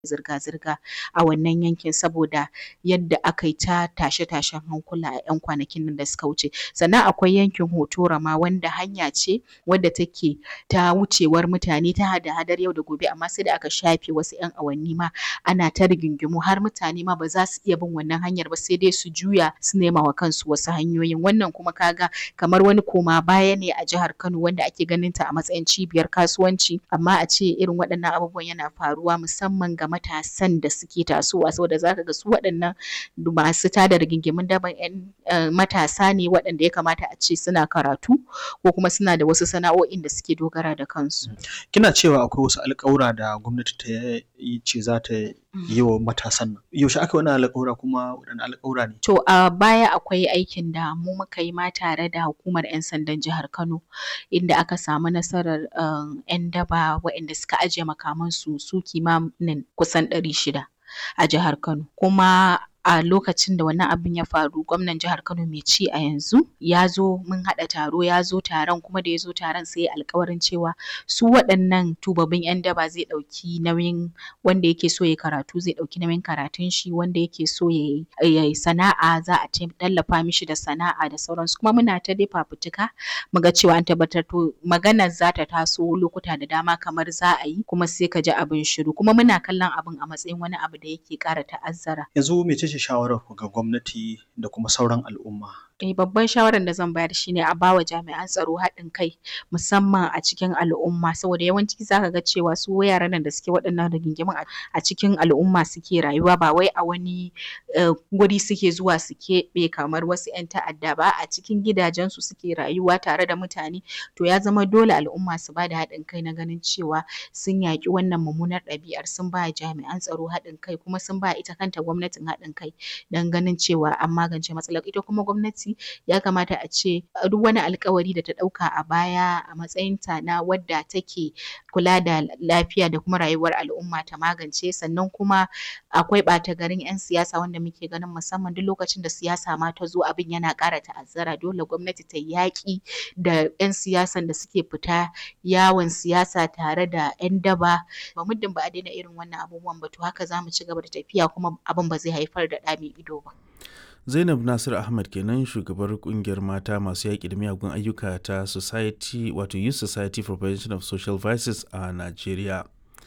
zirga-zirga a wannan yankin saboda yadda aka yi ta tashe-tashen hankula a 'yan kwanakin nan da suka wuce. Sannan akwai yankin Hotora ma wanda hanya ce wadda take ta wucewar mutane ta hada-hadar yau da gobe amma sai da aka shafe wasu 'yan awanni ma ana ta rigingimu har mutane ma ba za su iya bin wannan hanyar ba sai dai su juya su nema wa kansu wasu hanyoyin. Wannan kuma ka ga kamar wani koma baya ne a jihar Kano wanda ake ganin ta a matsayin cibiyar kasuwanci amma a ce irin waɗannan abubuwan yana faruwa musamman ga matasan da suke tasowa saboda za ka ga su waɗannan masu tada rigingimun daban 'yan matasa ne waɗanda ya kamata a ce suna karatu ko kuma suna da wasu sana'o'in da suke dogara da kansu. Kina cewa akwai wasu alƙawura da gwamnati ta yi ce za ta yi wa matasan nan. Yaushe aka yi wannan alƙawura kuma waɗanne alƙawura ne? To a baya akwai aikin da mu muka yi ma tare da hukumar 'yan sandan jihar Kano inda aka samu nasarar 'yan daba waɗanda suka ajiye makamansu su kimanin kusan ɗari shida a jihar Kano. Kuma a lokacin da wannan abin ya faru gwamnan jihar Kano mai ci a yanzu ya zo mun haɗa taro ya zo taron kuma da ya zo taron sai ya alƙawarin cewa su waɗannan tubabbin 'yan daba zai ɗauki nauyin wanda yake so ya karatu zai ɗauki nauyin karatun shi wanda yake so ya yi sana'a za a tallafa mishi da sana'a da sauransu kuma muna ta dai fafutuka mu ga cewa an tabbatar to maganar za ta taso lokuta da dama kamar za a yi kuma sai ka ji abin shiru kuma muna kallon abin a matsayin wani abu da yake ƙara ta'azzara. Yanzu mece ce shawarar ku ga gwamnati da kuma sauran al'umma? Eh babban shawarar da zan bayar shine a bawa jami'an tsaro haɗin kai musamman a cikin al'umma saboda yawanci zaka ga cewa su yaran nan da suke waɗannan rigingimun a cikin al'umma suke rayuwa ba wai a wani guri suke zuwa su keɓe kamar wasu 'yan ta'adda ba a cikin gidajensu suke rayuwa tare da mutane to ya zama dole al'umma su bada haɗin kai na ganin cewa sun yaƙi wannan mummunar ɗabi'ar sun ba jami'an tsaro haɗin kai kuma sun ba ita kanta gwamnatin haɗin kai don ganin cewa an magance matsalar ita kuma gwamnati ya kamata a ce duk wani alkawari da ta ɗauka a baya a matsayinta na wadda take kula da lafiya da kuma rayuwar al'umma ta magance sannan kuma akwai ɓata garin 'yan siyasa wanda muke ganin musamman duk lokacin da siyasa ma ta zo abin yana ƙara ta'azzara dole gwamnati ta yaƙi da 'yan siyasan da suke fita yawon siyasa tare da 'yan daba ba muddin ba a daina irin wannan abubuwan ba to haka za mu ci gaba da tafiya kuma abin ba zai haifar da ɗa mai ido ba. Zainab Nasir Ahmad kenan shugabar kungiyar mata masu yaƙi da miyagun ayyuka ta Society wato Youth Society for Prevention of Social Vices a Najeriya.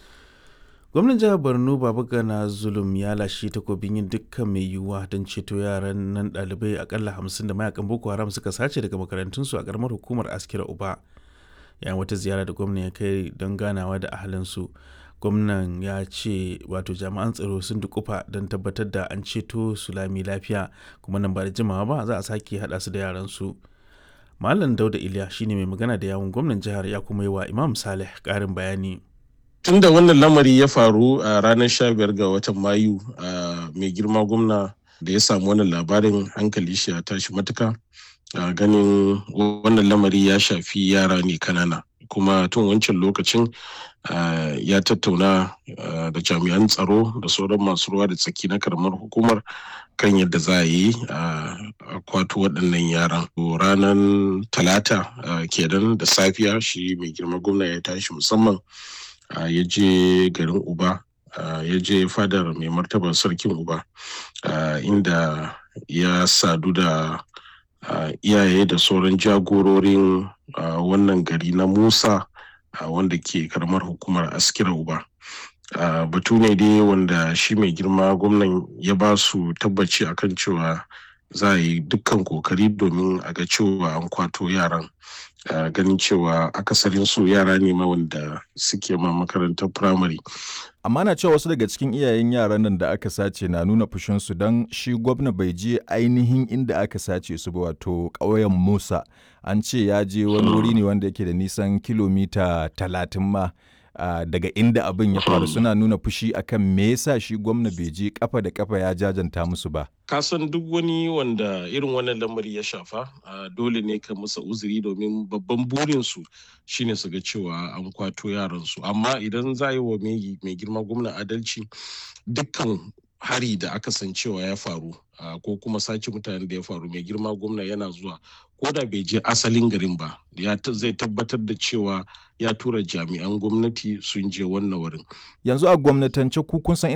Gwamnan jihar Borno Babagana Zulum ya lashe takobin yin dukkan mai yiwuwa don ceto yaran nan ɗalibai akalla hamsin da mayakan Boko Haram suka sace daga makarantunsu a ƙaramar hukumar Askira Uba. Yayin wata ziyara da gwamnan ya kai don ganawa da ahalinsu. gwamnan ya ce wato jami'an tsaro sun dukufa don tabbatar da an ceto su lami lafiya kuma nan ba da jimawa ba za a sake haɗa su da yaran su malam dauda iliya shine mai magana da yawun gwamnan jihar ya kuma yi wa imam saleh ƙarin bayani tun da wannan lamari ya faru a ranar 15 ga watan mayu mai girma gwamna da ya samu wannan labarin hankali shi ya tashi matuka ganin wannan lamari ya shafi yara ne kanana kuma tun wancan lokacin ya tattauna da jami'an tsaro da sauran masu ruwa da tsaki na karamar hukumar kan yadda za a yi a kwato waɗannan yaran ranar talata kenan da safiya shi mai girma gwamna ya tashi musamman ya je garin uba ya je fadar mai martaba sarkin uba inda ya sadu da iyaye da sauran jagororin wannan gari na musa wanda ke karamar hukumar askira uba batu ne dai wanda shi mai girma gwamnan ya ba su tabbaci akan cewa za a yi dukkan kokari domin a ga cewa an kwato yaran ganin cewa akasarin su yara ne ma wanda suke ma makarantar firamare amma na cewa wasu daga cikin iyayen yaran nan da aka sace na nuna fushinsu don shi gwamna bai je ainihin inda aka sace su ba wato ƙauyen musa an ce ya je wani wuri ne wanda yake da nisan kilomita talatin ma uh, daga inda abin ya faru suna nuna fushi akan me yasa shi gwamna bai je kafa da kafa ya jajanta musu ba kasan duk wani wanda irin wannan lamari ya shafa uh, dole ne ka musa uzuri domin babban burinsu shine su ga cewa an kwato yaransu amma idan za yi wa mai girma gwamna adalci dukkan hari da aka san cewa ya faru ko kuma sace mutanen da ya faru mai girma gwamna yana zuwa ko da bai je asalin garin ba ya zai tabbatar da cewa ya tura jami'an gwamnati sun je wannan wurin yanzu a gwamnatance ku kun san